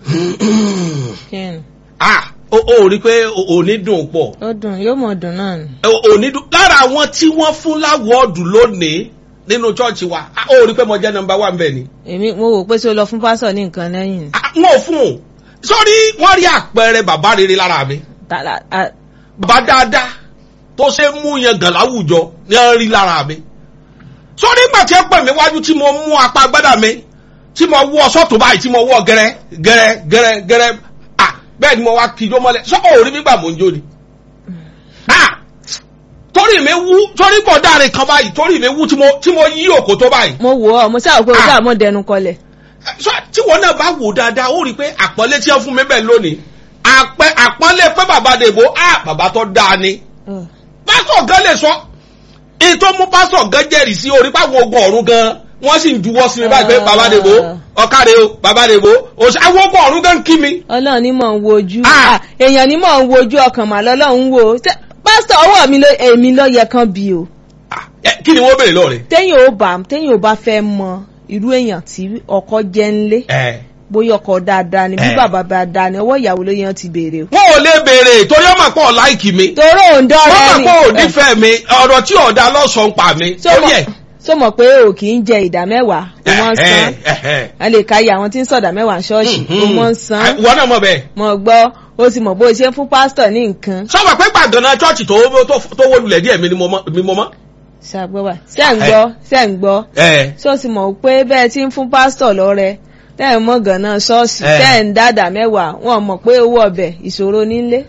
kí ni ah o ò rí i pé o- òní dùn pọ̀ ó dùn yóò mọ̀ dùn náà ni. O- òní dùn lára àwọn tí wọ́n fún láwọ́ọ̀dù lónìí nínú chọ́ọ̀chì wa ah, o ò rí i pé mo jẹ́ nọmba wà bẹ́ẹ̀ ni èmi mo wò pé ṣé o lọ fún pásọ̀ ní nǹkan lẹ́yìn ni. Ah, wọn ò fún un sórí wọ́n rí àpẹẹrẹ bàbá rere lára mi Tàlà- a- bàbá dáadáa tó ṣe mú yẹn gàn láwùjọ ní wọ́n rí lára mi sórí ìgbà tí ẹ pè mí wájú tí mo mú apá agbádá mi tí mo wọ sọ́tún báyìí tí mo wọ gẹ́rẹ́ gẹ́rẹ́ gẹ́rẹ́ gẹ́rẹ́ ah bẹ́ẹ̀ ni mo wá kíjọ́ mọ́lẹ̀ sọ́kọ̀ òrí mi gbà mò ń jó ni ah torí mi wú torí pọ̀ dáre kan báyìí torí mi wú tí mo tí mo yí òkò tó báyìí mo wò ọ́ mo ṣáà pé o Ah. ṣáà mọ̀ dẹnu kọlẹ̀. so tí wọn náà bá wò dáadáa ó rí i pé àpọ́nlé tí wọ́n fún mi bẹ́ẹ̀ lónìí àpẹ àpọ́nlé pé bàbá dèbò á bàbá tó dáa ni pásítọ̀ gan lè sọ èyí tó mú pásítọ̀ gan jẹ́rìí sí orí páwọn ogun ọ̀run gan wọ́n sì ń juwọ́ sí mi báyìí pé bàbá dèbò ọ̀kadè o bàbá dèbò òṣì àwọn ogun ọ̀run gan ń kí mi. ọlọ́run ní mọ̀ ń wo ojú Ah. Ah, èèyàn ní mọ̀ ń wo ojú ọkàn mà lọ́lọ́run ń wo Ṣé- pásítọ̀ ọwọ́ mi ló èmi ló yẹ kan bí o Ah, ẹ, kí ni wọ́n béèrè lọ́ọ̀rẹ́. téèyàn ò bá téèyàn ò bá fẹ́ mọ irú èèyàn tí ọkọ jẹ́ ńlé ẹ bóyá ọkọ dáadáa ni bí Eh. bàbá dáadáa ni ọwọ́ ìyàwó ló yẹn ti béèrè o. wọn ò lè béèrè torí ọmọ pọ̀ láìkì mi torí òun wọ́n dọ́rẹ́ mọ̀ ni pé ò nífẹ̀ẹ́ mi ọ̀rọ̀ tí ọ̀dà lọ́sàn-án pa mi Ṣó torí mọ̀- ẹ̀. ṣó mọ̀ pé o kì í jẹ ìdá mẹ́wàá o wọ́n san a lè ka iye àwọn tí ń sọ̀dà mẹ́wàá ṣọ́ọ̀ṣì o wọ́n san wọ́n náà mọ̀ bẹ́ẹ̀. mọ̀ gbọ́ o sì mọ̀ bó o ṣe ń fún pásítọ̀ ní nǹkan sọ́wọ́ pé gbàgànà chọ́ọ̀chì tó tó- tó wó lulẹ̀ díẹ̀ mi ni mo mọ́. mi mo mọ́. ṣàgbọ́wà ṣẹ́ ń gbọ́ ṣẹ́ ń gbọ́ ẹ ṣó sì mọ̀ pé bẹ́ẹ̀ tí ń fún pásítọ̀ lọ́rẹ tẹ́ ẹ̀ mọ̀ gànà ṣọ́ọ̀ṣì Eh. tẹ́ ẹ̀ ń dàdà mẹ́wàá wọn mọ̀ pé owó ọbẹ̀ ìṣòro nílé.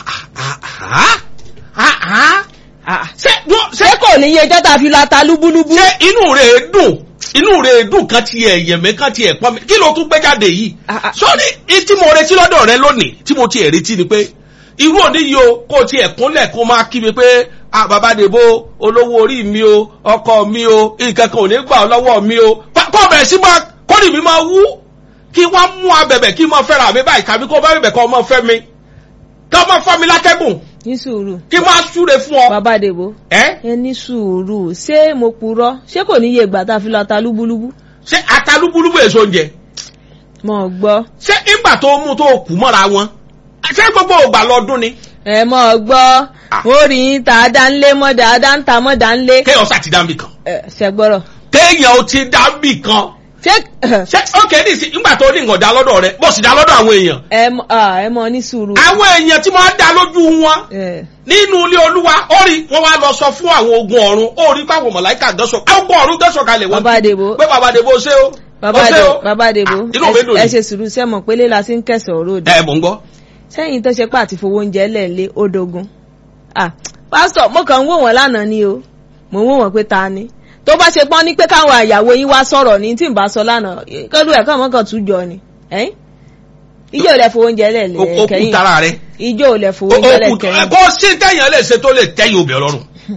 ṣé dúró- ṣé ṣé kò ní iye ọjọ́ tá a fi la ta lúbúlúbú. ṣé inú rẹ̀ dùn inú rẹ̀ dùn kan ti ẹ̀yẹ̀ mi kan ti ẹ̀ pọ́n mi kí ló tún gbé jáde yìí. Ah, ah. sọ́ni i tí mo retí lọ́dọ̀ rẹ lónìí tí mo ti ẹ̀ retí ni pé irú òní yìí o kó o ti ẹ̀ kúnlẹ̀ kó o máa kí mi pé ah bàbá dèbò olówó orí mi o ọkọ mi o nǹkan kan ò ní gbà ọ́ lọ́wọ́ mi o Pa- kó o bẹ̀rẹ̀ sí máa kórì mi máa wú kí wọ́n mú abẹ̀bẹ̀ kí n máa fẹ́ra mi báyìí tàbí kó o bá bẹ̀bẹ̀ kọ́ ọ máa fẹ́ mi kí wọ́n máa fọ́ mi látẹ́gùn ní sùúrù kí n máa súre fún ọ. bàbá àdèbò ẹ́ ẹ ní sùúrù ṣé mo purọ́ ṣé kò ní iye ìgbà tá a fi la ta lúbúlúbú. ṣé atalúbúlúbú èso oúnjẹ mọ̀ gbọ́ ṣé ìgbà tó mú tó kù mọ́ra wọn ṣé gbogbo ògbà lọ́dún ni ẹ mọ̀ gbọ́ Ah. ó rí yín tá a dá ń lé mọ́ dáadáa ń ta mọ́ dá ń lé. kéèyàn sá ti dá mi kan ẹ ṣẹgbọ́rọ̀ kéèyàn ó ti dá mi kan ṣé ṣé ókè ní ìsìn ìgbà tó ní nǹkan dá lọ́dọ̀ rẹ bó sì dá lọ́dọ̀ àwọn èèyàn ẹ mọ̀ ah, ẹ mọ̀ ní sùúrù. àwọn èèyàn tí wọ́n á dá lójú wọn ẹ nínú ilé olúwa ó rí wọn wá lọ sọ fún àwọn ogun ọ̀run ó rí fáwọn mọ̀láìkà gánṣọ ogun ọ̀run gánṣọ kalẹ̀ wọn bàbá àdèbò pé bàbá àdèbò ṣé o bàbá ó ṣé àdèbò o. bàbá àdèbò Ah, inú mi dùn ẹ ní ṣe sùúrù ṣé mọ̀ pé léla sí ń kẹsàn-án òde. ẹ mò ń gbọ́ sẹ́yìn tó ṣe pé àti fowó oúnjẹ lẹ́ẹ̀lé ó dogun. ah pásítọ̀ mo kàn ń wò wọ́n lánàá ni o mo ń wò wọ́n pé ta ni tó bá ṣe pọ́n ní pé káwọn àyàwó yín wá sọ̀rọ̀ ní tí n bá sọ lánàá kọ́lù ẹ̀ kàn mọ́kàn tún jọ ni ẹ́yìn ijó ò lẹ fowó oúnjẹ lẹ́ẹ̀lé ó kú kẹ́yìn tara rẹ ijó ò lẹ fowó ó oúnjẹ kú lẹ́ẹ̀kẹ́yìn. kó sí téèyàn lè ṣe tó lè tẹ́yìn obì ọlọ́run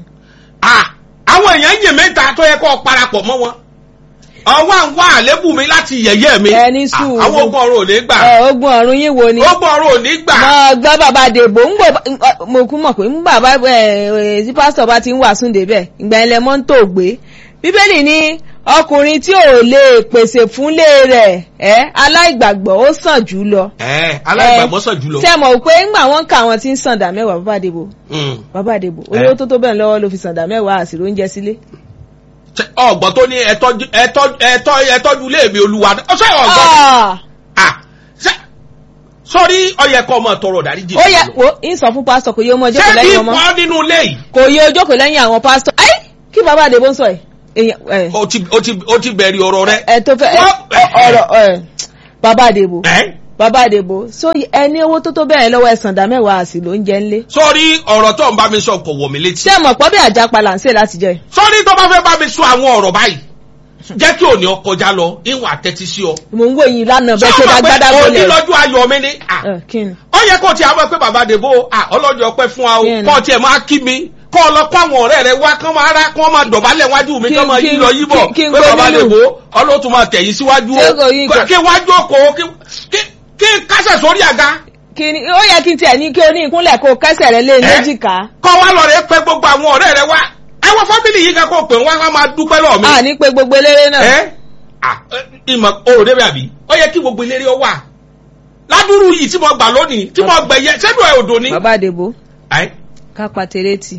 Ah, àwọn èèyàn ń yè mẹ́ta tó yẹ kó parapọ̀ mọ́ wọn ọwọ́ à ń wá àlébù mi láti yẹ̀yẹ́ mi Ẹ ní Ah, sùúrù. àwọn ogun ọ̀run ò ní gbà ẹ ogun ọ̀run yín wo ni. ogun ọ̀run ò ní gbà mo gbọ́ bàbá dèbò ń gbò mo kú mọ̀ pé ń bàbá ẹ̀ tí pásítọ̀ bá ti ń wàásù débẹ̀ ìgbà ilẹ̀ mọ́ ń tò gbé bíbélì ní ọkùnrin tí ò lè pèsè fúnlé rẹ̀ ẹ́ aláìgbàgbọ́ ó sàn jù lọ. ẹ aláìgbàgbọ́ sàn jùlọ ṣé ẹ mọ̀ pé ńgbà wọ́n ń ka àwọn tí ń sàn dà mẹ́wàá bàbá dèbò Mm. bàbá dèbò olówó tó tó bẹ́ẹ̀ lọ́wọ́ ló fi sàn dà mẹ́wàá àsìrò oúnjẹ sílé. Ṣé ọgbọ́n tó ní ẹtọ́jú ẹtọ́jú ẹtọ́ ẹtọ́jú ilé mi olúwa ọṣẹ ọgbọ́n Ah! ah ṣe sọrí ọyẹ kọ ọmọ tọrọ dáríjì ó yẹ wo ń sọ fún pásítọ̀ kò yẹ ọmọ ṣé jókòó bí lẹ́yìn ọmọ pọ́ nínú ilé yìí kò yẹ ojókòó lẹ́yìn àwọn pásítọ̀ ẹ́ kí bàbá dèbò ń sọ ẹ̀ èèyàn ẹ̀ o ti o ti o ti bẹ̀rẹ̀ ọ̀rọ̀ rẹ. ẹ tó fẹ́ ẹ, Wọ́n- ọ̀rọ̀ ẹ bàbá àdèbò ẹ́ bàbá àdèbò so ẹni owó tó tó bẹ́ẹ̀ lọ́wọ́ ẹ̀sán dá mẹ́wàá àsì ló ń jẹ ńlé. sọrí ọ̀rọ̀ tó ń bá mi sọ kò wọ̀ mí létí. ṣé ẹ mọ̀ pọ́ bí àjápa là ń ṣe láti jẹ. sọrí tó bá fẹ́ bá mi sọ àwọn ọ̀rọ̀ báyìí jẹ́ kí òní ọ kọjá lọ ìwà tẹ́tí sí ọ. mò ń wò yín lánàá bẹ́ẹ̀ ṣe Ṣé o dá mọ̀ pé gbádá òní gbólẹ̀. lọ́jọ́ ayọ̀ mi ni. Ah, ẹ kí ni. ó yẹ kó tiẹ̀ àwọn pé bàbá dèbò ah, ọlọ́jọ́ pẹ́ fún wa o Bẹ́ẹ̀ni. kọ́ tiẹ̀ máa kí mi kọ́ ọ lọ kó àwọn ọ̀rẹ́ rẹ wá kán máa rá kán máa dọ̀bálẹ̀ wájú mi Kí- kán máa kí- yí lọ yí bọ̀ kí- kí n pé gbé bàbá nínú. dèbò ọlọ́tún máa tẹ̀yìn síwájú Ṣé kò yí o nǹkan? kí wájú òkò kí- kí- kí kásẹ̀ sórí àga kí ni ó yẹ kí n tiẹ̀ ní kí o ní ìkúnlẹ̀ kó o kẹ́sẹ̀ rẹ lé Ẹ? léjìká. kọ́ wá lọ rẹ pé gbogbo àwọn ọ̀rẹ́ rẹ wá àwọn fámìlì yìí kan kó pè wọ́n wá máa dúpẹ́ lọ́ọ̀ mi. a ní pé gbogbo eléré náà. ẹ ah, ẹ, ìmọ̀ òròdé mi àbí ó yẹ kí gbogbo eléré ọ wà ládùúrú yìí tí mo gbà lónìí tí mo gbẹ̀yẹ sẹ́nu ẹ̀ odò ni. bàbá àdèbò Ẹ́, kápá tẹrẹtì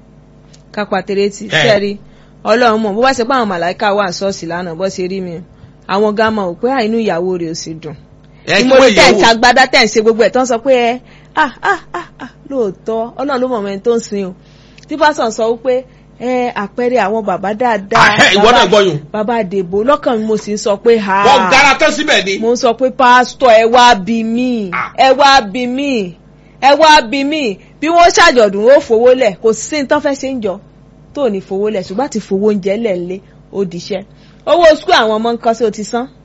kápá tẹrẹtì Eh. sẹ́ẹ̀rí ọlọ́run mọ̀ bó bá ṣe pé àwọn màláìka wà ṣọ́ọ̀ṣì lánàá bó ṣe rí mi àwọn gámà ò pé àìnú ìyàwó rẹ̀ ò sì dùn ẹ ni kí mo wọ́n rí tẹ̀ ń yẹ̀wò. ṣàgbádá tẹ̀ ń ṣe gbogbo ẹ̀ tó ń sọ pé ẹ ah ah ah ah lóòótọ́ ọlọ́run ló mọ̀ mẹ́ni tó ń sin o tí pásọ̀ sọ wípé ẹ àpẹẹrẹ àwọn bàbá dáadáa Ah, ẹ, ìwọ náà bàbá- gbọ́yùn. bàbá àdèbò lọ́kàn mi mo sì ń sọ pé ha wọ́n gara tán síbẹ̀ ni. mo ń sọ pé pásítọ̀ ẹ wá bí mí Ah. ẹ wá bí mí ẹ wá bí mí bí wọ́n ṣàjọ̀dún ó fowó lẹ̀ kò sí ní tán fẹ́ ṣe ń jọ tó ò ní fowó lẹ̀ ṣùgbọ́n àti fowó oúnjẹ lẹ̀ lé ó dìṣẹ́ owó skul àwọn ọmọ nǹkan sí o ti san.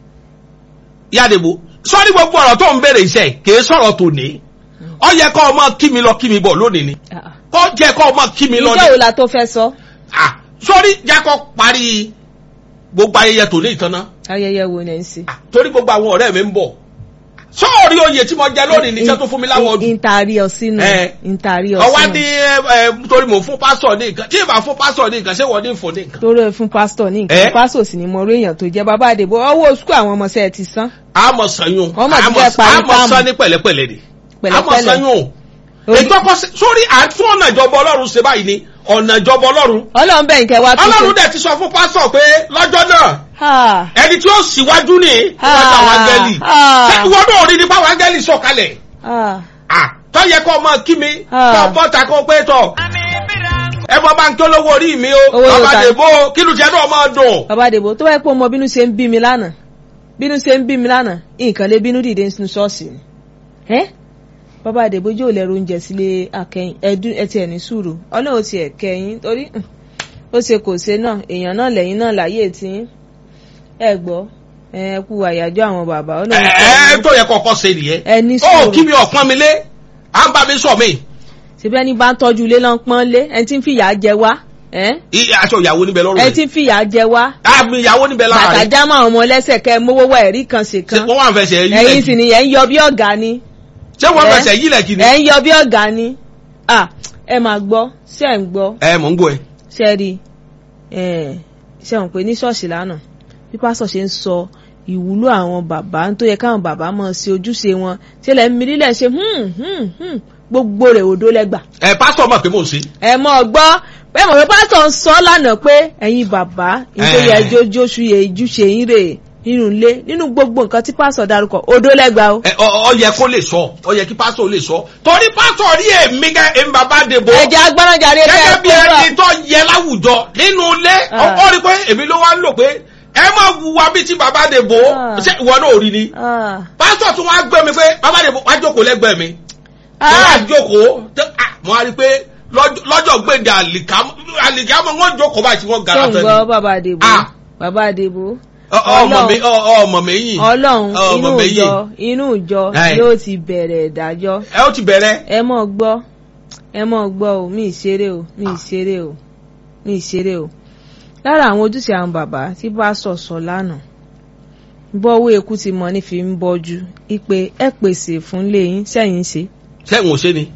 yádìbò sọ́ni gbogbo ọ̀rọ̀ tó ń béèrè iṣẹ́ kìí sọ̀rọ̀ tòní. ó yẹ kó o máa kí mi lọ kí mi bọ̀ lónìí ni. kó jẹ́ kó o máa kí mi lọ ìjọ ni. wo la tó fẹ́ sọ Ah, sọ́ni jákọ́ parí gbogbo ayẹyẹ tòní ìtànná. ayẹyẹ wo ni ẹ ń ṣe. Ah, torí gbogbo àwọn ọ̀rẹ́ mi ń bọ̀. sọ́ọ̀rí oyè tí mo jẹ lónìí níṣẹ́ tó fún mi láwọn ọdún. ìntàrí ọsínú Eh. ìntàrí ọwá ọsínú ní ẹ ẹ torí mò ń fún pásítọ̀ ní nǹkan tí ìbá fún pásítọ̀ ní nǹkan ṣé wọ́n ní fún ní nǹkan. torí ẹ fún pásítọ̀ ní Eh. nǹkan pásítọ̀ sì ni mo rí èèyàn tó jẹ́ bàbá àdèbò ọwọ́ skul àwọn ọmọ sẹ́ẹ̀ ti san. àmọ̀ sanyún Wọ́n mọ̀ ti fẹ́ parí àmọ̀ táàmù. san ní pẹ̀lẹ́pẹ̀lẹ́ ni àmọ̀ Pẹ̀lẹ́pẹ̀lẹ́. sanyún ètò ọkọ sí- sórí àtún ọ̀nà ìjọba ọlọ́run ṣe báyìí ni ọ̀nà ìjọba ọlọ́run ọlọ́run bẹ́ẹ̀ nkẹ́ wá tún ọlọ́run dẹ̀ ti sọ fún pásítọ̀ pé lọ́jọ́ náà Ha. ẹni tí ó síwájú ní níwájú àwọn áńgẹ́lì Ah. ṣé ìwọ náà rí nípa àwọn áńgẹ́lì sọ̀kalẹ̀ Ah. Ah, tó yẹ kó ọmọ kí mi Ah. kó bọ́ta kó pé tọ̀ ẹ bọ́ bá ń kí olówó orí mi o Owó bàbá ta- dèbò kí ló jẹ́ náà máa dùn. bàbá àdèbò tó wáyé pé ọmọ bínú ṣe ń bí mi lánàá bínú ṣe ń bí mi lánàá nǹkan lè bínú dìde nínú ṣọ́ọ̀ṣì ni ẹ́ bàbá àdèbò yóò lẹ́rù oúnjẹ sílé akẹ́yìn ẹdún ẹtì ẹ̀ ní sùúrù ọlọ́run ti ẹ̀ kẹ́yìn torí hùn, ó ṣe kò ṣe náà èèyàn náà lẹ́yìn náà láyé tí ẹ gbọ́ ẹ kú àyájọ́ àwọn bàbá ẹ ọlọ́run ẹ kẹ́yìn. tó yẹ kọ́kọ́ ṣe nìyẹn ẹ ní ó sùúrù kí mi ọ̀pọ̀n mi lé à ń bá mi sọ mí ṣebí ẹni bá ń tọ́jú ilé lọ́n pọ́n lé ẹni tí ń fìyà jẹ wá ẹ́ I- aṣọ ìyàwó níbẹ̀ lọ́rùn ẹni rẹ̀ tí ń fìyà jẹ wá àmì ìyàwó níbẹ̀ lára bàtà rẹ̀ jámọ́ àwọn ọmọ lẹ́sẹ̀ kẹ́ mówó wá ẹ̀rí kan ṣe ṣé kan wọ́n wà ń fẹsẹ̀ yí ẹ̀yin sì lẹ̀ nìyẹn ń yọ bí ọ̀gá ni ṣé wọ́n ẹ- fẹsẹ̀ yí lẹ̀ kì ni. ẹ̀ ń yọ bí ọ̀gá ni Ah, ẹ máa gbọ́ ṣé ẹ̀ ń gbọ́ ẹ mọ̀ ń gbọ́ ẹ. ṣé ẹ rí ẹ̀ ṣé wọn pé ní ṣọ́ọ̀ṣì lánàá bí pásọ̀ ṣe ń sọ ìwúlò àwọn bàbá tó yẹ káwọn bàbá máa ṣe ojúṣe wọn ṣé lẹ́ ń mi nílẹ̀ ṣe hmm, hmm, hmm, gbogbo rẹ̀ òdo lẹ́gbà ẹ pásítọ̀ mọ̀ pé mò ń ṣe. ẹ mọ̀ gbọ́ pé mọ̀ pé pásọ̀ ń sọ lánàá pé ẹ̀yin bàbá nítorí Eh. ẹjọ́ jóṣù yẹ ojúṣe yín rè nínú ilé nínú gbogbo nǹkan tí pásọ̀ darúkọ òdo lẹ́gbà o. ẹ ọ ọ yẹ kó lè sọ ọ yẹ kí pásítọ̀ lè sọ torí pásítọ̀ rí èmi gẹ èmi bàbá dèbò ẹ̀jẹ̀ agbọ́nàjàre gẹ́gẹ́ bí kẹ́ ẹ ẹni tó yẹ láwùjọ nínú ilé Ah. ọkọ rí pé èmi ló wá ń lò pé ẹ má wùwà bí ti bàbá dèbò Ah. ṣé ìwọ náà ò rí ni Ah. pásítọ̀ tún wá gbé mi pé bàbá dèbò wá jókòó lẹ́gbẹ̀ẹ́ mi mo wá Ah. jókòó tẹ- ah, mo wá rí pé lọ́jọ́- lọ́jọ́ gbèdé àlìkámọ́ àlìkámọ́ wọn jókòó báyìí tí wọ́n gara tó ń tán gbọ́ ni bàbá àdèbò Ah. bàbá àdèbò Ọ- ọmọ mi ọ- ọmọ mi yìí ọlọ́run ọmọ inú mi ìjọ yìí inú ìjọ Ẹ. yóò ti bẹ̀rẹ̀ ìdájọ́ ẹ ó ti bẹ̀rẹ̀ ẹ mọ̀ gbọ́ ẹ mọ̀ gbọ́ o mi ì ṣeré o mi ì ṣeré o mi ì ṣeré o lára àwọn ojúṣe àwọn bàbá tí bá sọ̀sọ̀ lánàá bọ́wọ́ eku ti mọ ní fi ń bọ́jú ipe ẹ pèsè fún lẹ́yìn sẹ́yìn ṣe. sẹ́wọ̀n ṣe ni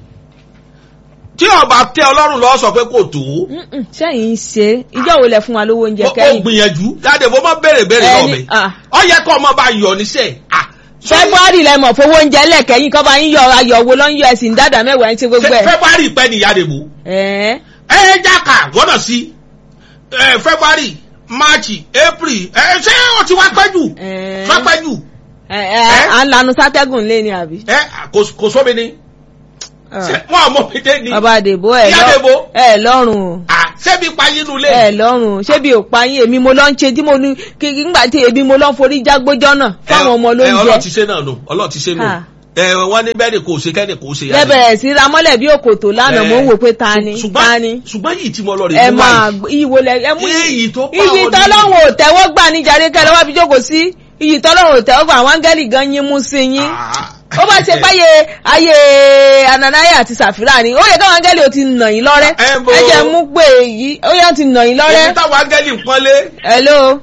tí ọba tẹ ọlọ́run lọ sọ pé kò tó Mm-mm, sẹ́yìn ṣe ìjọ wo lẹ fún wa lówó oúnjẹ ó ó kẹ́yìn. gbìyànjú jáde mo máa béèrè béèrè lọ mi Ẹni- ah. ọ yẹ kó ọmọ bá yọ níṣẹ́ ah, sọ- february lẹ mọ̀ fowó oúnjẹ lẹ́kẹ̀yìn kọ́ bá yín yọ ayọ̀ wo ló ń yọ ẹ̀sìn dáadáa mẹ́wàá ń ṣe gbogbo ṣe ẹ̀. february pẹ́ ni ìyá dèbò ẹ̀ẹ́ ẹ ẹ jáka gbọ́dọ̀ sí ẹ february march april ẹ ṣé o ti wá pẹ́ jù ẹ̀ẹ́ wá pẹ́ jù ẹ̀ ẹ̀ à ń lanu sátẹ́gùn lé ní àbí. ẹ kò- kò sómi ni ṣé wọn àmọ́ mi dé ni bàbá àdèbò ẹ̀ Ìyá lọ- Dèbò. ẹ̀ lọ́rùn o. Ah, ṣébi payé nulẹ̀ ẹ lọ́rùn ṣé bí òpá yín èmi mo lọ ń ṣe tí mo ní kí nígbà tí èmi mo lọ ń forí jágbójọ́ náà fáwọn ọmọ ló ń ọlọ́ọ̀ ti jẹ ṣe náà nù ọlọ́ọ̀ ti ṣe nù Ah. ẹ wọ́n ní bẹ́ẹ̀ ni kò ṣe kẹ́ni kò ṣe yá lẹ́bẹ̀rẹ̀ sí ra mọ́lẹ̀ bí òkòtò lánàá mo ń wò pé ta ni ta ni ṣùgbọ́n yìí tí mo lọ rè ẹ mú máa wáyé gbọ́- iyì wo lẹ ẹ mú Iyì tó bá iyì wọn ní- tọ́lọ́hún ò tẹ́wọ́ gbà ní jàre kẹ́ lọ́wọ́ bí jókòó sí iyì tọ́lọ́hún ò tẹ́wọ́ gbà àwọn áńgẹ́lì gan yín mú sí yín ó bá ṣe páyé ayé ananaya àti sàfírà ni ó yẹ káwọn áńgẹ́lì ò ti nà yín lọ́rẹ́ Ẹ bo- ẹ jẹ́ mú pé èyí ó yẹ ti nà yín èmi lọ́rẹ́ táwọn áńgẹ́lì ń pọ́nlé. hello.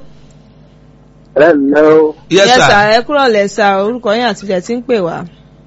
Hello, yes yes sir sir ẹ kúrò lẹ́sà orúkọ yín àti ilẹ̀ tí ń pè wá.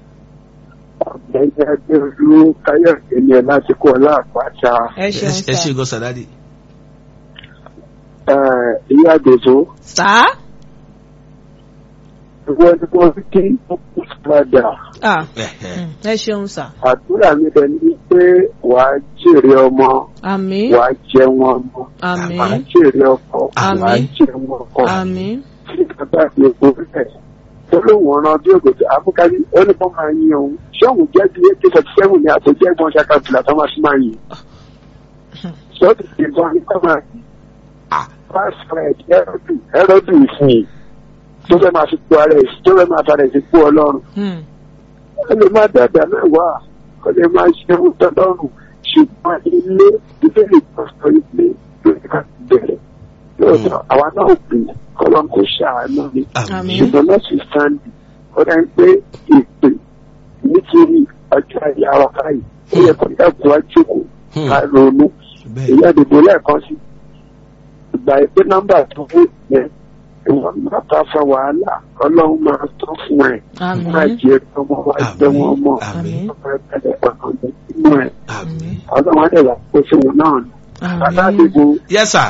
ọ̀gbẹ́ni Adéolú Káyọ̀dé ni ẹ lásìkò ọláàpáṣá. ẹ ṣeun ẹ ṣe sà. gan sàdádì. Ìyá Àdèbò, sá ìwọ ni wọ́n fi kí ó kú padà. ah Ẹ̀hẹ̀. mm, ẹ ṣeun sà àdúrà mi bẹ ní pé wàá jèrè ọmọ àmín wàá jẹun ọmọ wàá àmín jèrè ọkọ Àmín. wàá jẹun ọkọ àmín tí bàbá mi kò rẹ̀ tó lóun ọ̀ràn bí ògòdì àbúkárí ó ní kó máa yin òun ṣé òun jẹ́ bí eighty forty seven ní àtẹ̀jẹ́ ìbọn ṣàkàtúlà tó máa fi máa yin sọ́ọ̀tì ìbọn ní kó máa yin Ah. pásítọ̀ẹ̀dì ẹ̀rọ̀dù ẹ̀rọ̀dù ìsìn tó fẹ́ máa fi kó ara ẹ̀ tó fẹ́ máa fara ẹ̀ sí kó ọlọ́run Hmm. ó lè máa dàgbà mẹ́wàá ó lè máa ṣe ohun tọ́lọ́run ṣùgbọ́n ilé ìbéèrè pásítọ̀ ilé lórí ká bẹ̀rẹ̀ lóòótọ́ àwa náà pè é kọ́lọ́n kó ṣàánú ni Àmín. ṣùgbọ́n náà sì sáńdì ó dá ń pé ìpè nítorí ọjọ́ ayé ara báyìí ó yẹ kó dàgbà wá jókòó Hmm. ká ronú Bẹ́ẹ̀. èyí àdìbò lẹ́ẹ̀kan sí ìgbà ìpè nọ́mbà tó fún yẹn ìwọ̀n máa ta fa wàhálà ọlọ́run máa tán fún ẹ̀ Àmín. máa jẹ ọmọ wa jẹ wọn mọ́ Àmín. ọmọ ẹgbẹ́ ọ̀nà ọ̀nà inú ẹ̀ Àmín. ọlọ́run á dẹ̀ wá pé fún wọn náà ni. bàbá àmín àdìbò Yes, sir.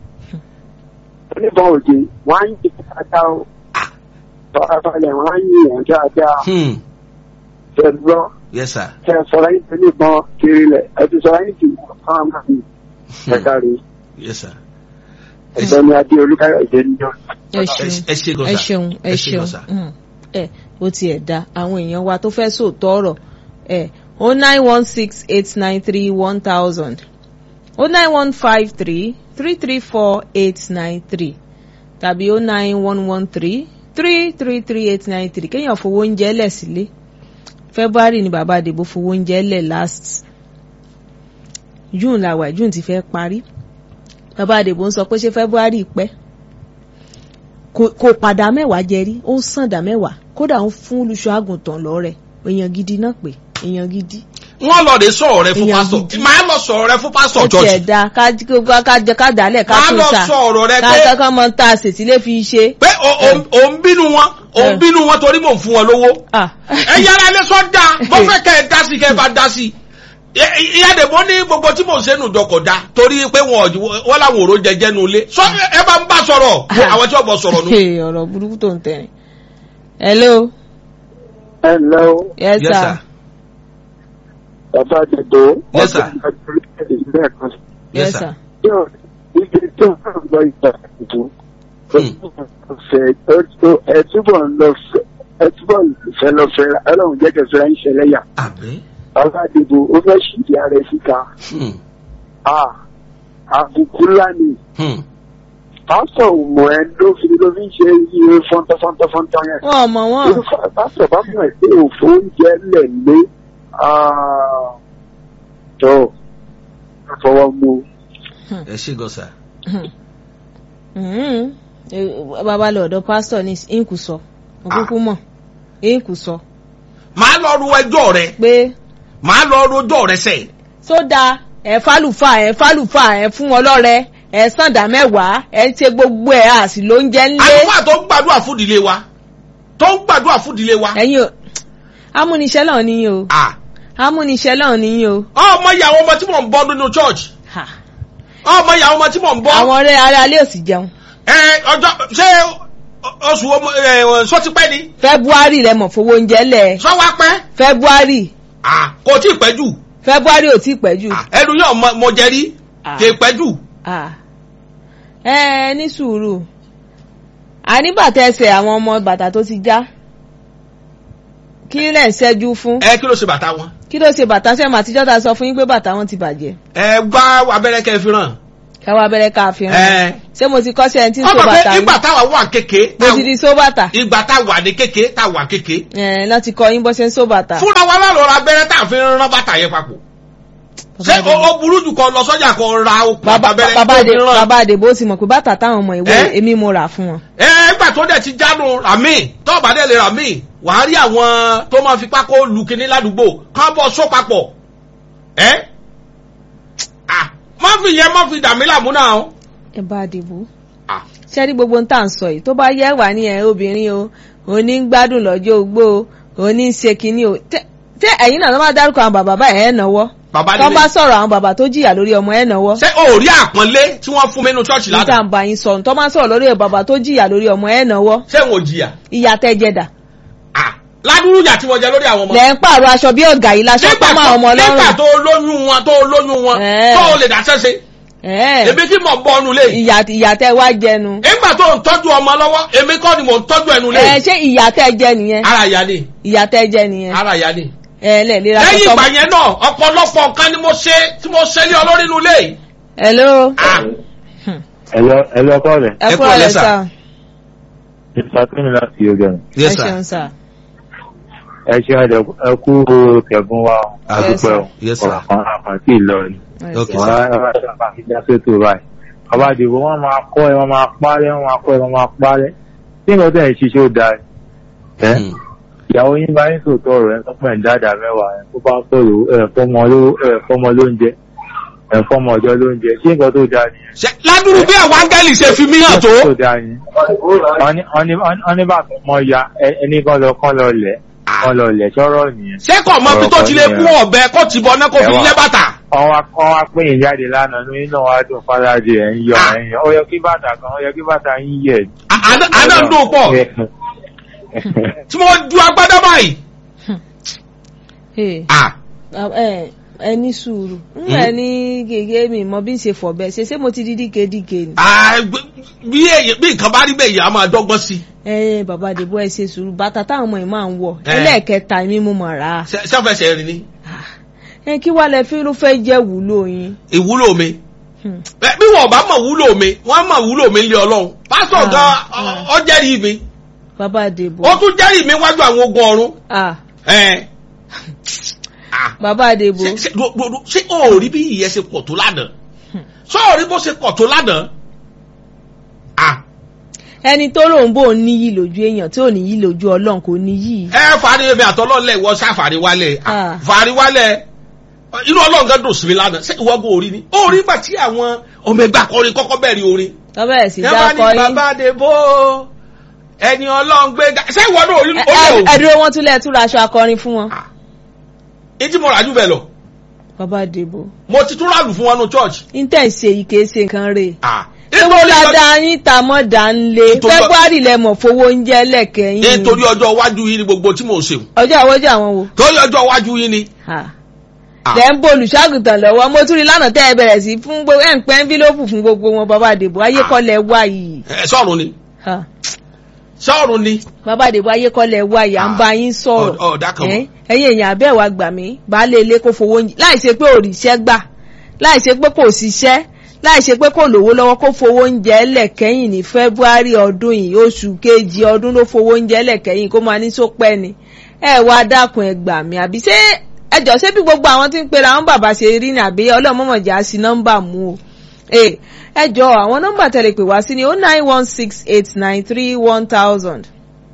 oníbọn òde wọ́n á yí dáadáa o tọ́ra balẹ̀ wọ́n á yí ìyàn dáadáa Hmm. tẹ̀ lọ Yes, sir. tẹ̀ sọ̀rọ̀ yín tó níbọn kiri lẹ̀ ẹ̀ ti sọ̀rọ̀ yín ti wọ́n fún àmà mi ẹ̀ka rè Yes, sir. ẹ̀sọ́ ni adé olúkáyọ̀dé ní ọ̀nà. ẹ ṣeun ẹ ṣe gan ẹ sà. ṣeun ẹ Ẹ ṣe ṣeun gan sà. Mm. ẹ ó tiẹ̀ da àwọn èèyàn wa tó fẹ́ sòótọ́ ọ̀rọ̀ ẹ o nine one six eight nine three one thousand o nine one five three three three four eight nine three tàbí o nine one one three three three three eight nine three kéèyàn fowó oúnjẹ lẹ̀ sílé February ni bàbá àdìbò fowó oúnjẹ lẹ̀ last June làwà June ti fẹ́ parí bàbá àdìbò ń sọ pé ṣé February pẹ́ kò kò padà mẹ́wàá jẹ rí ó ń sàn dá mẹ́wàá kódà ń fún olùṣọ́ àgùntàn lọ́rẹ̀ èèyàn gidi náà pé èèyàn gidi. Wọ́n lọ de sọ̀rọ̀ rẹ fún Èèyàn pásítọ̀. gidi. Màá lọ sọ̀rọ̀ rẹ fún pásítọ̀ ó tiẹ̀ church. da ká ká ká jẹ ká dálẹ̀ ká Màá tún lọ ta sọ̀rọ̀ rẹ ká pé ká mọ tá a sètí lè fi ṣe. pé o- o- ò ń bínú wọn ò ń Eh. bínú wọn torí mò ń fún wọn lówó. Ah. ẹ yára ilé sọ da bó fẹ́ kẹ́ ẹ dá sí kẹ́ ẹ bá dá sí. Ẹ- ìyá dèbò ní gbogbo tí mò ń sẹ́nu dọkọ̀ da torí pé wọn ò- wọ́n làwọn òró jẹjẹ nu ilé. sọ ẹ bá ń bá sọ̀rọ̀ àwọn tí wọ́n bọ̀ sọ̀rọ̀ nu. Hey, ọ̀rọ̀ burúkú tó ń tẹ̀rìn. hello ẹ ǹlẹ́ o yes Yes, sir sir. bàbá àdìbò Yes, sir. lẹ́ẹ̀kan sí. yes Yes, sir. sir. yóò ibi tó ń lọ ìgbà ìdìbò ọ̀fẹ́ ẹ túbọ̀ ń lọ fẹ́ ẹ túbọ̀ fẹ́ lọ fẹ́ ra ọlọ́run jẹ́ kẹfẹ́ ra ń ṣẹlẹ̀ yà Àmín. bàbá àdìbò ó fẹ́ ṣìdí ara ẹ̀ síta Hmm. Ah, àbùkù ńlá ni Hmm. pásítọ̀ mọ̀ ẹ́ ló fi ló fi ń ṣe iye fọ́ntọ́fọ́ntọ́fọ́ntọ́ yẹn. wọn ò mọ wọn orúkọ pásítọ̀ bá mọ̀ ẹ́ pé òfò oúnjẹ lẹ̀ lé tó fọwọ́ mú ẹ ṣe gan sà. Mhm. Eh, bàbá lọ ọ̀dọ̀ pásítọ̀ ní ínkù sọ òkúkú mọ̀ ínkù sọ màá lọ ru ẹjọ́ rẹ pé màá lọ rojọ́ rẹ sẹ́yìn. sódà ẹ fálùfà ẹ fálùfà ẹ fún wọn lọ́rẹ ẹ sàǹdà mẹ́wàá ẹ ń ṣe gbogbo ẹ àsì ló ń jẹ ńlé àlùfáà tó ń gbàdúrà fún ìdílé wa tó ń gbàdúrà fún ìdílé wa. ẹ̀yin o amúniṣẹ́ náà níyìn o Ah, amúniṣẹ́ náà níyìn o ọmọ ìyàwó ọmọ tí mò ń bọ́ nínú church Ha. ọmọ ìyàwó ọmọ tí mò ń bọ́. àwọn ọ̀rẹ́ ara alẹ́ òsì jẹun ẹ ọjọ́ ṣé oṣù ọmọ ẹ sọtipẹ́ ni february lẹ mọ̀ fowó oúnjẹ lẹ̀ sọ́wọ́ pẹ́ february Ah, kò tí ì pẹ́ jù february ò tí ì pẹ́ jù Ah, ẹnu yóò mọ mọ jẹ rí Ah. kì í pẹ́ jù. Ah. ẹ ẹ ní sùúrù àní bàtà ẹsẹ̀ àwọn ọmọ bàtà tó ti já kí lẹ̀ ń ṣẹ́jú fún ẹ kí ló ṣe bàtà wọn. kí ló ṣe bàtà sẹ́mu àtijọ́ ta sọ fún yín pé bàtà wọn ti bàjẹ́ ẹ gbá abẹ́rẹ́ kẹ́ ẹ fi ràn. káwá abẹ́rẹ́ ká fi ẹ hàn ṣé mo ti kọ́ sí ẹni tí ń so ọmọ pé bàtà rí ìgbà táwa wà kéke mo ti di so bàtà ìgbà táwa ní kéke táwa kéke ẹ lọ́ ti kọ́ yín bó ṣe ń so bàtà. fúnra wa lọ́ọ́ ra abẹ́rẹ́ tá a fi rán bàtà yẹn papọ̀. ṣé o o burú jù kọ lọ sọ́jà kọ ra okùn bàbá abẹ́rẹ́ bàbá tó àdè fi rán. bàbá àdèbó ti mọ̀ pé bàtà táwọn ọmọ ìwé Eh? èmi mo rà fún wọn. ẹ ẹgbà tó dẹ̀ ti jánu ràmí tó bá dẹ̀ lè ràmí wàá rí àwọn tó máa fi pákó lu kinní ládùúgbò kán bọ́ só papọ̀ ẹ à má fi yẹn má fi dàmí làmú náà o. ẹ bá àdèbó à ṣé rí gbogbo ń tà ń sọ yìí tó bá yẹ wà ní ẹ obìnrin o òní ń gbádùn lọ́jọ́ ogbó o òní ń ṣe kinní o tẹ tẹ ṣé ẹ̀yin náà tó bá dárúkọ àwọn bàbá báyìí ẹ̀ náwó bàbá tó bá nílé sọ̀rọ̀ àwọn bàbá tó jìyà lórí ọmọ ẹ̀ náwó ṣé o rí àpọ́nlé tí wọ́n fún mi nínú ṣọ́ọ̀ṣì níta lánàá ń bá yín sọ̀rọ̀ tó bá sọ̀rọ̀ lórí bàbá tó jìyà lórí ọmọ ẹ̀ náwó ṣé n ò jìyà ìyá tẹ́ jẹ̀dà Ah, ládùúrú ìyà tí mo jẹ lórí àwọn ọmọ lẹ́ ń pààrọ̀ aṣọ bí ọ̀gá yìí laṣọ nígbà pọ́ máa ọmọ tó nígbà lọ́rùn tó lóyún wọn tó lóyún wọn Ẹ̀. tó o lè dáṣẹ́ ṣe Ẹ̀, èmi tí mo bọ́ ọ́nu lé ìyá ìyá tẹ́ wá jẹnu nígbà tó ń tọ́jú ọmọ lọ́wọ́ èmi kọ́ ni mò ń tọ́jú ẹnu lé ẹ ṣé ìyá tẹ́ jẹ nìyẹn ara ìyá ni ìyá tẹ́ jẹ nìyẹn ara ìyá ni ẹ lẹ lera lẹ́yìn sọsọ. ìgbà yẹn náà ọ̀pọ̀lọpọ̀ nǹkan ni mo ṣe tí mo ṣe ní olórí inú ilé yìí. hello Ah, ẹlọ ẹlọ kọlẹ ẹ ẹ kú kú ọ̀lẹ́ ọ̀lẹ́ sà. sà ìfàkínní láti yọgẹ ẹ yes sir ṣeun sà ẹ ṣe ẹdẹ ẹ kú kẹgùn wa Ah, àdúpẹ́ o yes, sir. ọ̀kan àkàntì ìlọrin Okay, wọn sir. á sábà fi já sétò báyìí ọba àdìbò wọn máa kọ ẹ wọn máa parẹ́ wọn máa kọ ẹ wọn máa parẹ́ tí nǹkan tẹ̀ ń ṣiṣẹ́ ó da ẹ Mm. ìyàwó yín bá yín sòótọ́ ọ̀rọ̀ ẹ sọ́pọ̀ ẹ̀ ń dáadáa mẹ́wàá ẹ kó bá ń pẹ̀lú ẹ fọmọ ló ẹ fọmọ lóúnjẹ ẹ fọmọ ọjọ́ lóúnjẹ ṣé nǹkan tó da nìyẹn Ṣé ládùúrú bí àwọn áńgẹ́lì ṣe fi mí hàn tó. tó dáa ni wọ́n ní bàtà mọ́ ya ẹ- ẹni kan lọ kán lọ lẹ̀ kán lọ lẹ̀ sọ̀rọ̀ nìyẹn. ṣé kò mọ bí tó ti lè mú ọ̀bẹ kó ti bọ náà kó fi Ẹ̀wà. lẹ́ bàtà. wọ́n wá wọ́n wá pín in jáde lánàá ní inú wa dùn fàlàjì ẹ̀ ń yọ Ah. ẹ̀ ń yọ ó yẹ kí bàtà kan ó yẹ kí bàtà yín yẹ. À- àná àná ń dùn pọ̀ tí mo ju agbádá báyìí. Hey, Ah, ẹ ẹ ní sùúrù ńgbà ní gègé mi mọ bí n ṣe fọ̀ bẹ́ẹ̀ ṣe ṣé mo ti di díkedíke ni. ah, gbé- bí èyí- bí nǹkan bá rí bẹ́ẹ̀ yìí a máa dọ́gbọ́n sí i. ẹ bàbá àdìbò ẹ ṣe sùúrù bàtà táwọn ọmọ yìí máa ń wọ̀ Ẹ. ẹlẹ́ẹ̀kẹta mi mo mọ̀ rà á. Ṣé- ṣẹ́fẹsẹ̀ rìn ni ẹ kí wàá lẹ fi ló fẹ́ jẹ́ wúlò yín. ìwúlò mi. Hmm. Ẹ, bí wọn bá mọ̀ wúlò mi wọ́n mọ̀ wúlò mi lé ọlọ́run. pásítọ̀ Ah, gan ah. ọ jẹ́rìí mi bàbá àdìbò. ó tún jẹ́rìí mi wájú àwọn ogun ọ̀run. ah Ẹ. Ah. bàbá àdìbò. ṣe ṣe do- do- do- ṣé o ò rí bí ìyẹn ṣe pọ̀ tó lánàá ṣé o rí bó ṣe pọ̀ tó lánàá ah ẹni tó lòun bò ń níyì lójú èèyàn tí ò níyì lójú ọlọ́run kò níyì. ẹ fàárí mi àtọ́lọ́lẹ̀ ìwọ ṣá fàárí wálẹ̀ Ah. Ah, fàárí wálẹ̀ inú ọlọ́run gan dùn sí mi lánàá ṣé ìwọ bó orí ni ó rí gbà tí àwọn ọmọ ẹgbẹ́ akọrin kọ́kọ́ bẹ̀rẹ̀ orin tọ́bẹ̀ sì ẹ dá bá ní kọ yín. bàbá àdèbò ẹni ọlọ́run gbé ga ṣé ìwọ náà orí Ẹ- ó lè ẹ- o ẹ dúró wọn tún lẹ túra aṣọ akọrin fún wọn. ìtí mo rà jù bẹ́ẹ̀ lọ bàbá àdìbò mo ti tún ràlù fún wọn nù church intense èyí kìí ṣe nǹkan rè. ah ewu nítorí ọjọ́- dáadáa yín ta mọ́ dà ń lé Nítorí- february lẹ́mọ̀ fowó oúnjẹ lẹ́kẹ̀ẹ́ yín. nítorí ọjọ́ iwájú yìí ni gbogbo tí mò ń ṣe ọjọ́ àwọ́jọ́ àwọn wo. torí ọjọ́ iwájú yìí ni Ah. Ah. lẹ́ ń bo olùṣàgùtàn lọ́wọ́ mo tún rí lánàá tẹ́ ẹ bẹ̀rẹ̀ sí fún gbogbo ẹ̀ ń pẹ́ ẹ́ńfílópù fún gbogbo wọn bàbá àdìbò ayékọ́lẹ̀ wá yìí. ẹ sọ̀rùn ni Ah. sọ̀rùn ni bàbá àdìbò ayékọ́lẹ̀ wá yìí à ń bá yín sọ̀rọ̀. Ọ̀- ọ̀dà kan mọ̀. Ẹ́, ẹ̀yin èèyàn abẹ́ wa gbà mí baálé ilé kó fowó oúnjẹ láì ṣe pé òrìṣẹ́ gbà láì ṣe pé kò ṣiṣẹ́ láì ṣe pé kò lówó lọ́wọ́ kó fowó oúnjẹ lẹ̀kẹ́yìn ní february ọdún yìí oṣù kejì ọdún ló fowó oúnjẹ lẹ̀kẹ́yìn kó máa ní sópẹ́ ni ẹ wá dákun ẹ gbà mí àbí ṣé ẹjọ́ ṣé bí gbogbo àwọn tí ń pera àwọn bàbá ṣe rí ni àbí ọlọ́mọmọ̀jà sí nọ́mbà mú o ẹ ẹjọ́ àwọn nọ́mbà tẹ̀lé pè wá sí ni oh nine one six eight nine three one thousand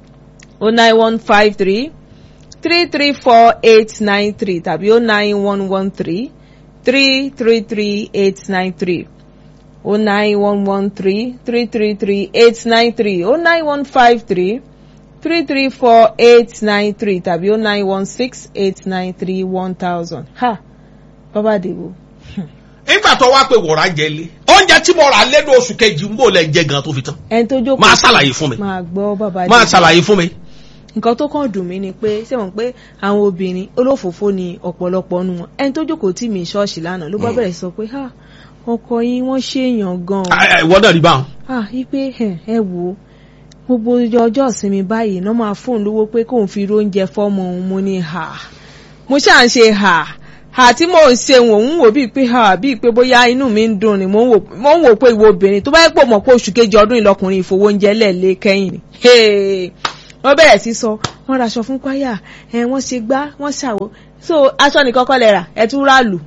oh nine one five three three three four eight nine three tàbí oh nine one one three three three three eight nine three oh nine one one three three three three eight nine three oh nine one five three three three four eight nine three tàbí oh nine one six eight nine three one thousand ha bàbá àdìbò nígbà tó wá pé wọ̀rà jẹ lé oúnjẹ tí mo rà lẹ́nu oṣù kejì ń bò lẹ́ jẹ gan tó fi tán ẹni tó jókòó máa ṣàlàyé fún mi máa gbọ́ bàbá máa àdìbò ṣàlàyé fún mi. nǹkan tó kàn dùn mí ni pé ṣé wọn pé àwọn obìnrin olófòfó ni ọ̀pọ̀lọpọ̀ nu wọn ẹni tó jókòó tì mí ṣọ́ọ̀ṣì lánàá ló bá Mm. bẹ̀rẹ̀ sọ pé ha ọkọ yín wọ́n ṣèèyàn gan-an Ah, ah, ìwọ náà rí báwọn. ah wípé ẹ ẹ wò ó gbogbo ọjọ́ ìsinmi báyìí náà máa fóun lówó pé kóun fi róúnjẹ fọ́mọ òun mo ní ha mo ṣáà ń ṣe ha ha tí mò ń ṣe wò ń wò bíi pé ha bíi pé bóyá inú mi ń dùn ni mò ń wò mò ń wò pé ìwọ obìnrin tó bá yẹ pò mọ̀ pé oṣù kejì ọdún ìlọkùnrin ìfowóúnjẹ lẹ́ẹ̀lé kẹ́yìn ni Hey! wọ́n bẹ̀rẹ̀ sí sọ wọ́n raṣọ fún kwaya ẹ̀ wọ́n ṣe gbá wọ́n ṣàwọ́ so aṣọ nìkan kọ́ lẹ rà ẹ̀ tún rà lù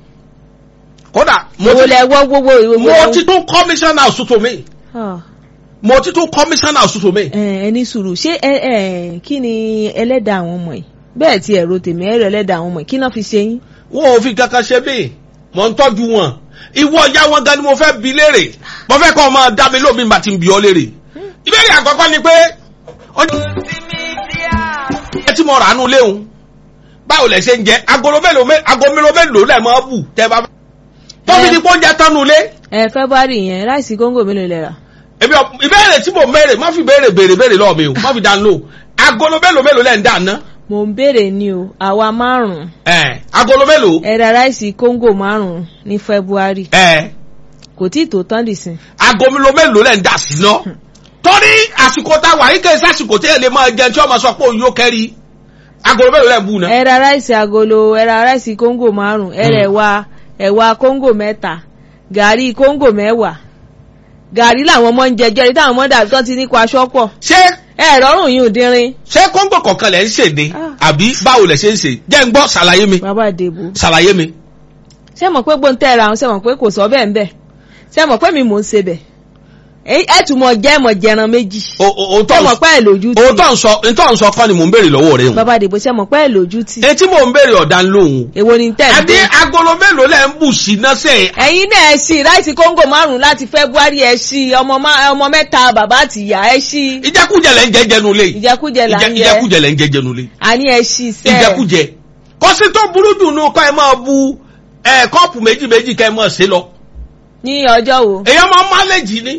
kódà mo owó ti lẹ wọ́ gbogbo ìwé mo ti tún commission house tó mi Ah. mo ti tún commission house tó mi. ẹ ẹ ní sùúrù ṣé ẹ ẹ kí ni ẹlẹ́dàá àwọn ọmọ yìí bẹ́ẹ̀ tí ẹ̀rọ tèmi ẹ̀rọ ẹlẹ́dàá àwọn ọmọ yìí kí náà fi ṣe yín. wọn ò fi kankan ṣe mí mo ń tọ́jú wọn ìwọ ìyá wọn gan ni mo fẹ́ bi léèrè mo fẹ́ kọ́ ọ máa dá mi lómi bá ti ń bi ọ léèrè ìbéèrè àkọ́kọ́ ni pé ọjọ́ ẹ tí mo rà nù léwu báwo lẹ ṣe ń jẹ agolo mélòó mé- ago mélòó mélòó lẹ máa bù tẹ bá tóbi Ẹ. ní kó ń jẹ tánu lé ẹ february yẹn ráìsì kóńgò mélòó lẹ rà èmi ò- ìbéèrè tí mo mẹ́rẹ̀ má fi béèrè béèrè béèrè lọ́ọ̀ mi o má fi dá lò agolo mélòó mélòó lẹ ń dà ná mò ń béèrè ni o àwa márùn-ún ẹ agolo mélòó ẹ ra ráìsì kóńgò márùn-ún ní february ẹ kò tí ì tó tán dìsín ago mélòó mélòó lẹ ń dà sí ná torí àsìkò tá a wà yí kẹ́ ẹ sásìkò tí ẹ lè máa jẹun tí wọ́n máa sọ pé òun yóò kẹ́rì agolo mélòó lẹ ń bù ná. ẹ ra ráìsì agolo ẹ ra ráìsì kóńgò márùn-ún ẹ rẹ̀ wá ẹ̀wà kóńgò mẹ́ta gàrí kóńgò mẹ́wàá gàrí làwọn ọmọ ń jẹjọ́ ẹni táwọn ọmọ dàbí tán ti ní kó aṣọ pọ̀ ṣé ẹ rọrùn yìí ò dínrín ṣé kóńgò kọ̀ọ̀kan lẹ̀ ń ṣe ni Ah. àbí báwo lẹ̀ ṣe ń ṣe jẹ́ ń gbọ́ ṣàlàyé mi bàbá àdèbò ṣàlàyé mi. ṣé mọ̀ pé gbóǹtẹ̀ ra àwọn ṣé mọ̀ pé kò sọ bẹ́ẹ̀ ń bẹ̀ ṣé mọ̀ pé mi mò ń ṣe bẹ̀ ẹ ẹ tún mọ̀ jẹ́ mọ̀ jẹran méjì O- o- ṣé òótọ́ mọ̀ pé ẹ̀ lójú tì òótọ́ ń sọ òótọ́ ń sọ kọ́ ni mò ń béèrè lọ́wọ́ rẹ̀ hùn. bàbá àdèbò ṣé mọ̀ pé ẹ̀ lójú tì etí mò ń béèrè ọ̀dà ń lóhùn. èwo ni tẹ̀ ń àbí bẹ̀. agolo mélòó lẹ̀ ń bù sí náà sẹ́ ẹ̀yin náà ẹ ṣí ráìsì kóńgò márùn-ún láti february ẹ ṣí ọmọ má- ọmọ mẹ́ta bàbá àti ìyá ẹ ṣí ìjẹkújẹ lẹ̀ ń jẹ jẹnu lé. ìjẹkújẹ là ń Ìjẹ- jẹ ìjẹkújẹ lẹ̀ ń jẹ jẹnu lé. àní ẹ ṣí sẹ́ẹ̀ ìjẹkújẹ. kọ́sí tó burú jù nù kọ́ ẹ máa bu ẹ kọ́ọ̀pù méjì méjì kẹ́ ẹ máa ṣe lọ. ní ọjọ́ wo èèyàn máa máléjì ni.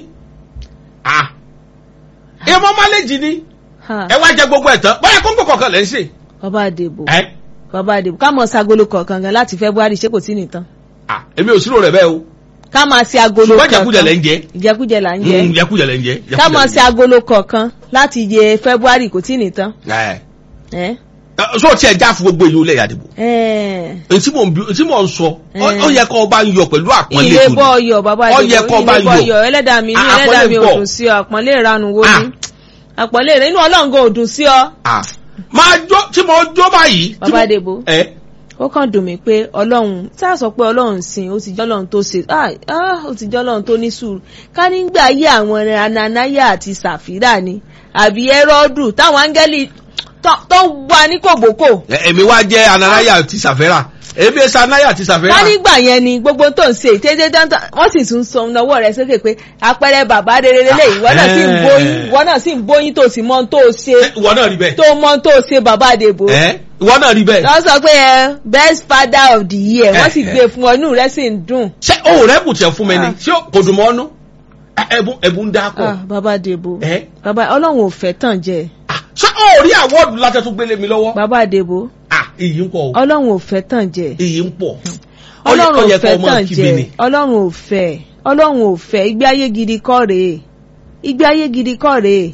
Ah. èèyàn máa máléjì ni. Ha, ẹ wá jẹ gbogbo ẹ̀ tán báyà kóńgò kọ̀ọ̀kan lẹ̀ ń ṣe. bàbá àdèbò ẹ bàbá àdèbò ká mọ̀ sí agolo kọ̀ọ̀kan gan láti february ṣé kò sí nìtàn Ah, èmi ò sírò rẹ̀ bẹ́ẹ̀ o. ká máa ṣe agolo ṣùgbọ́n ìjẹkújẹ lẹ̀ ń jẹ. ìjẹkújẹ là ń jẹ Mm, ìjẹkújẹ lẹ̀ ń jẹ. ká ìjẹkújẹ máa lẹ̀ ń ṣe agolo kọ̀ọ̀kan láti yẹ february kò tí ì nìtàn jẹ. ẹ Ẹ, so tí ẹ já fún gbogbo èyí ó lẹ̀ yàdìbò. ẹ èyí tí mò ń bí- tí mò ń sọ ọ Eh. ó yẹ kó o bá ń yọ pẹ̀lú àpọ́nlé ilé tó bọ́ ní. ọyọ̀ bàbá Ó àdèbò yẹ kó bá ilé bọ́ yọ. ọyọ̀ ẹlẹ́dàá mi ní Ah, ẹlẹ́dàá àpọ́nlé mi ò pọ̀. dùn sí ọ àpọ́nlé ìranu wo Ah. ni àpọ́nlé rẹ inú ọlọ́ngàn ò dùn sí ọ Ah, máa jó tí mo jó báyìí. tí bàbá mo- àdèbò ẹ ó kàn dùn mí pé ọlọ́run tá a sọ pé ọlọ́run sìn ó ti jẹ́ ọlọ́run tó ṣe ah ah, ó ti jẹ́ ọlọ́run tó ní sùúrù ká nígbà ayé àwọn ananaya àti sàfírà ni àbí ẹrọ́dù táwọn áńgẹ́lì tó- tó wà ní kòbókò ẹ, èmi wá jẹ́ ananaya ti sàfẹ́rà èmi ẹ̀sẹ̀ anaya ti sàfẹ́rà. ká nígbà yẹn ni gbogbo tó ń ṣe ìtẹ́jẹ́ dáńtà wọ́n sì tún sọ ọ̀nàwọ́ rẹ̀ sókè pé àpẹẹrẹ bàbá rere lélẹ̀ ìwọ náà sì ń Eh. bóyín ìwọ náà sì ń bóyín tó sì mọ ohun tó ṣe Ẹ, ìwọ náà rí bẹ́ẹ̀. tó mọ ohun tó ṣe bàbá àdèbò ẹ ìwọ náà rí bẹ́ẹ̀. lọ sọ pé ẹ best father of the year wọ́n sì Eh, eh. gbé fún ọ inú rẹ̀ sì ń dùn. ṣé o rẹ bù tiẹ̀ fún mi ni Ah. ṣé kò dùn mọ́ ọ́nú. Ẹ, ẹ̀bùn ẹ̀bùn ń dá Ah, kọ̀. bàbá Dèbò ẹ bàbá ọlọ́run ò fẹ́ tàn jẹ Ah, ṣé o rí àwọ́ọ̀dù látẹ̀ tó gbélé mi lọ́wọ́. bàbá Dèbò Ah, iyì ń pọ̀ o ọlọ́run ò fẹ́ tàn jẹ iyì ń pọ̀. Ó yẹ- ọlọ́run ó yẹ ò kó fẹ́ o máa tàn kígbe jẹ ni. ọlọ́run ò fẹ́ ọlọ́run ò fẹ́ ìgbé ayé gidi kọ́ rèé ìgbé ayé gidi kọ́ rèé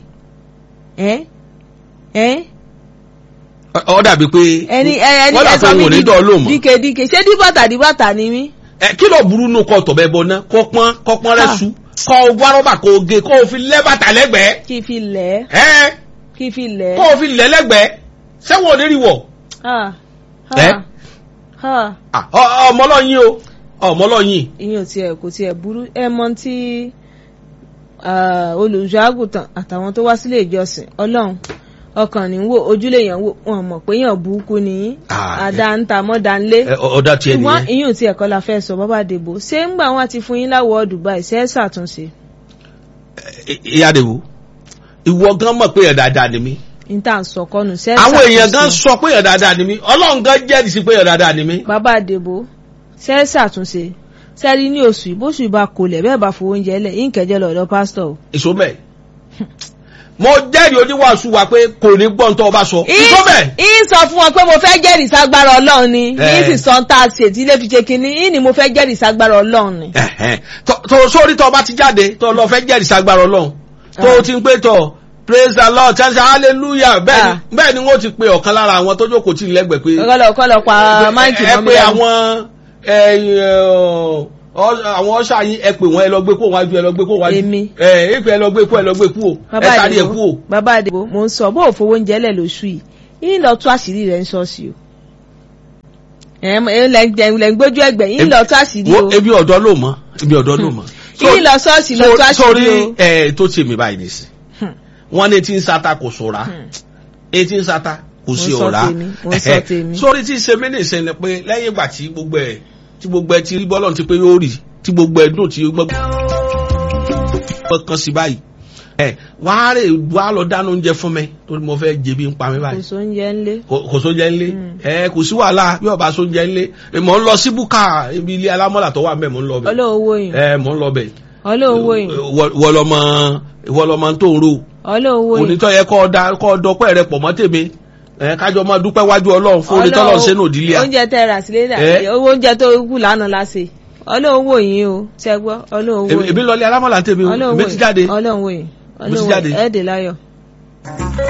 ẹ́ ẹ́ Ọ- ọ dàbí pé ẹni ẹni wọ́n dà pé òun ò ní dán lóhùn mọ́. díke díke ṣé díbàtà díbàtà ni mí ẹ kí ló burú nù kọ tọ̀bẹ bọ ná kọ pọ́n kọ pọ́n rẹ Ah. su kọ wá rọ́bà kọ oge kọ o fi lẹ́ bàtà lẹ́gbẹ̀ẹ́ kí n fi lẹ̀ ẹ́ ẹ kí n fi lẹ̀ kọ ẹ́ o fi lẹ́ lẹ́gbẹ̀ẹ́ sẹ́wọ̀n ò ní rí wọ̀ Ah, Ẹ́? ah, ah. Ah, ọ- ọmọ lọ́yìn o ọmọ lọ́yìn ìyẹn ò tiẹ̀ kò tiẹ̀ burú ẹ mọ tí olùṣọ́ àgùntàn àtàwọn tó wá sílé ìjọsìn ọlọ́run ọkàn ní wò ojúlé yẹn wò wọn mọ̀ pé yàn burúkú ni Ah, àdá ń ta mọ́dá ńlé ẹ, ọ- ọ̀dà tiẹ̀ ṣùgbọ́n nìyẹn ìyẹn ò tiẹ̀ kọ́ la fẹ́ sọ bàbá àdèbò ṣé ń gbà wọn ti fún yín láwọ̀ Dubai ṣe é ṣàtúnṣe Ẹ, ìyá àdèwò ìwọ gan mọ̀ pé ẹ̀ dáadáa ni mí ní tá à ń sọ kọ́nù ṣe é àwọn èèyàn gan ṣàtúnṣe sọ pé ẹ̀ dáadáa ni mí ọlọ́run gan jẹ́rìí sí pé ẹ̀ dáadáa ni mí bàbá àdèbò ṣe é ṣàtúnṣe sẹ́rí ní oṣù ìbóṣù ìbá kolẹ̀ bẹ́ẹ̀ bá fowó oúnjẹ lẹ̀ yín kẹjẹ lọ́dọ̀ pásítọ̀ o. èso bẹ́ẹ̀ mo jẹ́rìí oníwàásù wa pé kò ní gbọ́n tó o bá sọ èso bẹ́ẹ̀ ń sọ fún wọn pé mo fẹ́ jẹ́rìí ságbára ọlọ́run ni Eh. ní sì sọ ń tá a ṣe tí ilé fi ṣe kínní yín ni mo fẹ́ jẹ́rìí ságbára ọlọ́run ni. Ẹ̀hẹ́n. Tó- tó sórí tó bá ti jáde tó lọ fẹ́ jẹ́rìí sagbára ọlọ́run tó Ah. o ti ń pé tọ̀ praise the lord chance hallelujah bẹ́ẹ̀ Ah. ni bẹ́ẹ̀ ni wọ́n ti pe ọ̀kan lára àwọn tó jókòó tì lẹ́gbẹ̀ẹ́ pé kọ́lọ̀ kọ́lọ̀ pa máìkì ẹ mọ́ mi pé lẹ́nu. àwọn ẹ, ẹ, ọ- àwọn ọ̀ṣà yín ẹ pè wọ́n ẹ lọ gbé kó wájú ẹ lọ gbé kó wájú Èmi. ẹ ẹ pé ẹ lọ gbé kó ẹ lọ gbé kú o ẹ bàbá tàrí ẹ kú o. àdìbò bàbá àdìbò mò ń sọ bó o fowó oúnjẹ lẹ̀ lóṣù yìí yín lọ tú àṣírí rẹ̀ ń ṣọ́ọ̀ṣì o. ẹ̀ ẹ̀ lẹ́ ń gbójú ẹgbẹ̀ yín lọ tú àṣírí o. Wo, ebi ọ̀dọ́ ló mọ̀ ebi ọ̀dọ́ ló mọ̀. yín lọ ṣọ́ọ̀ṣì lọ tú àṣírí sórí o. ẹ tó ṣe mí báyìí nìsín Hmm. wọ́n ní etí ń sata kò sóra etí ń sata kò sí Mo sọ ọ̀rá tèmi, mo sọ tèmi. sórí tí ṣe mí nìṣẹ́ ni pé lẹ́yìn ìgbà tí gbogbo ẹ̀ tí gbogbo ẹ̀ ti rí bọ́lọ̀ ti pé yóò rì tí gbogbo ẹ̀ dùn tí gbogbo ẹ̀ kan sí báyìí ẹ wàá rè wàá lọ dáná oúnjẹ fún mi torí mo fẹ́ jẹbi ń pa mi kò báyìí sóúnjẹ ńlé kò kò sóúnjẹ ńlé ẹ kò sí wàhálà bí ọba sóúnjẹ ńlé ẹ, mò ń lọ sí búkà ibi ilé alámọ̀là tó wà mẹ́ mò ń lọ bẹ̀ ọlọ́wọ́ yìí ẹ mò ń lọ bẹ̀ ọlọ́wọ́ yìí wọlọmọ wọlọmọ tó ń ro ọlọ́wọ́ yìí onítọ̀ yẹ kọ́ ọ da kọ́ ọ dọpẹ́ rẹ pọ̀ mọ́ tèmi ẹ kájọ máa dúpẹ́ wájú ọlọ́run fún onítọ́lọ́ Ọlọ́run- sínú òdìlẹ̀ à oúnjẹ tẹ rà sílé dà Eh? owó oúnjẹ tó kù lánàá láṣẹ ọlọ́wọ́ yìí o ṣẹgbọ́ ọlọ́wọ́ èmi yìí lọlé alámọ̀là tèmi o ọlọ́wọ́ èmi ti jáde ọlọ́wọ́ yìí Mo ti jáde. ọlọ́wọ́ ẹ̀ẹ́dẹ̀ láyọ̀.